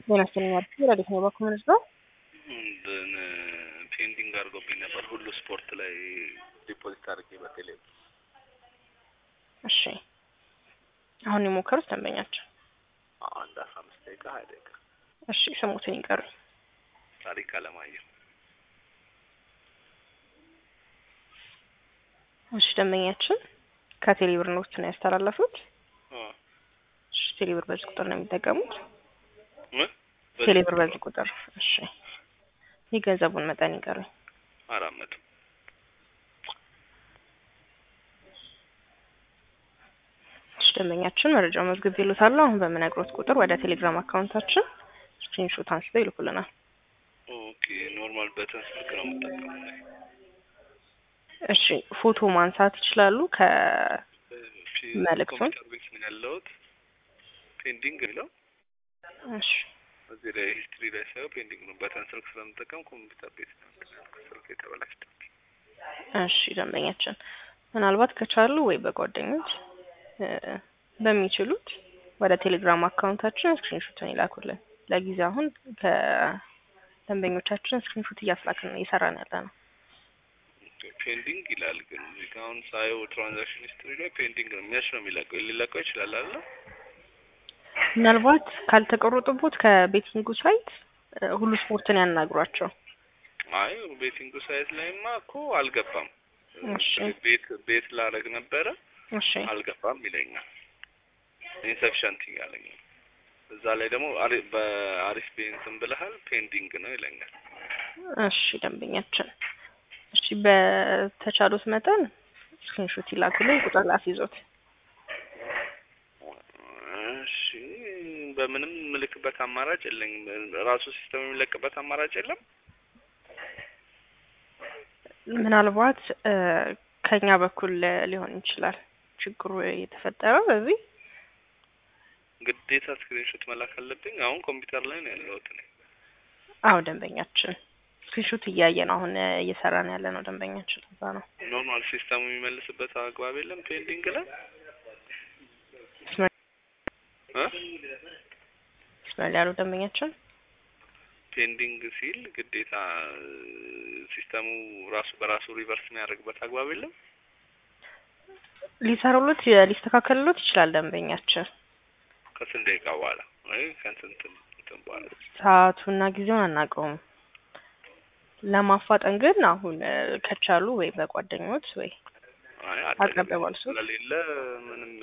ጤና ይስጥልኝ አዲስ ረዲት ነው በኮሚኒስ ነው እንትን ፔንቲንግ አድርጎብኝ ነበር ሁሉ ስፖርት ላይ ዲፖዚት አድርጌ በቴሌ እሺ አሁን የሞከሩት ደንበኛቸው አንድ አስራ አምስት ደቂቃ ሀያ ደቂቃ እሺ ስሙትን ይቀሩ ታሪክ አለማየሁ እሺ ደንበኛችን ከቴሌብር ኖት ነው ያስተላለፉት እ እሺ ቴሌብር በዚህ ቁጥር ነው የሚጠቀሙት ምን ቴሌብር በዚህ ቁጥር እሺ የገንዘቡን መጠን ይቀሩኝ አራት መቶ እሺ ደንበኛችን መረጃው መዝግብ ይሉታል አሁን በምነግሮት ቁጥር ወደ ቴሌግራም አካውንታችን ስክሪንሾት አንስተው ይልኩልናል ኦኬ ኖርማል በተን ስልክ ነው የምጠቀመው እኔ። እሺ ፎቶ ማንሳት ይችላሉ ከ ፊ- መልእክቱን? ኮምፒውተር ቤት ነው ያለሁት ፔንዲንግ የሚለው እሺ እዚህ ላይ ሂስትሪ ላይ ሳየው ፔንዲንግ ነው በተን ስልክ ስለምጠቀም ኮምፒውተር ቤት ነው ያልኩት። ስልክ የተበላሽተው እሺ ደንበኛችን ምናልባት ከቻሉ ወይ በጓደኞች እ በሚችሉት ወደ ቴሌግራም አካውንታችን ስክሪንሾትን ይላኩልን። ለጊዜው አሁን ከደንበኞቻችን ስክሪንሾት እያስላክን ነው እየሰራን ያለ ነው። ፔንዲንግ ይላል ግን እዚህ ጋ አሁን ሳየው ትራንዛክሽን ሂስትሪ ላይ ፔንዲንግ ነው የሚያች ነው የሚለቀው ሊለቀው ይችላል አለ ምናልባት ካልተቆረጡቦት ከቤቲንጉ ሳይት እ ሁሉ ስፖርትን ያናግሯቸው። አይ ቤቲንግ ሳይት ላይማ እኮ አልገባም እሺ ቤት ቤት ላረግ ነበረ እሺ አልገባም ይለኛል ኢንሰፊሸንት እያለኝ ነው። እዛ ላይ ደግሞ አሪ- በአሪፍ ቤንስን ብለሃል ፔንዲንግ ነው ይለኛል እሺ ደንበኛችን እሺ በተቻሉት መጠን ስክሪንሾት ይላኩልን ቁጥር ላስይዞት እሺ በምንም ምልክበት አማራጭ የለኝም ራሱ ሲስተም የሚለቅበት አማራጭ የለም ምናልባት እ ከኛ በኩል ሊሆን ይችላል ችግሩ የተፈጠረው በዚህ ግዴታ ስክሪንሾት መላክ አለብኝ አሁን ኮምፒውተር ላይ ነው ያለሁት እኔ አዎ ደንበኛችን ስክሪንሾት እያየን አሁን እየሰራን ያለ ነው ደንበኛችን እዛ ነው ኖርማል ሲስተሙ የሚመልስበት አግባብ የለም ፔንዲንግ ላይ እ ስመል ያሉ ደንበኛችን ፔንዲንግ ሲል ግዴታ ሲስተሙ ራሱ በራሱ ሪቨርስ የሚያደርግበት አግባብ የለም ሊሰሩሉት ሊስተካከልሉት ይችላል ደንበኛችን ከስንት ደቂቃ በኋላ ወይ ከስንት እንትን በኋላ ሰዓቱና ጊዜውን አናውቀውም ለማፋጠን ግን አሁን እ ከቻሉ ወይ በጓደኞት ወይ አይ አቅርበዋል እሱ ስለሌለ ምንም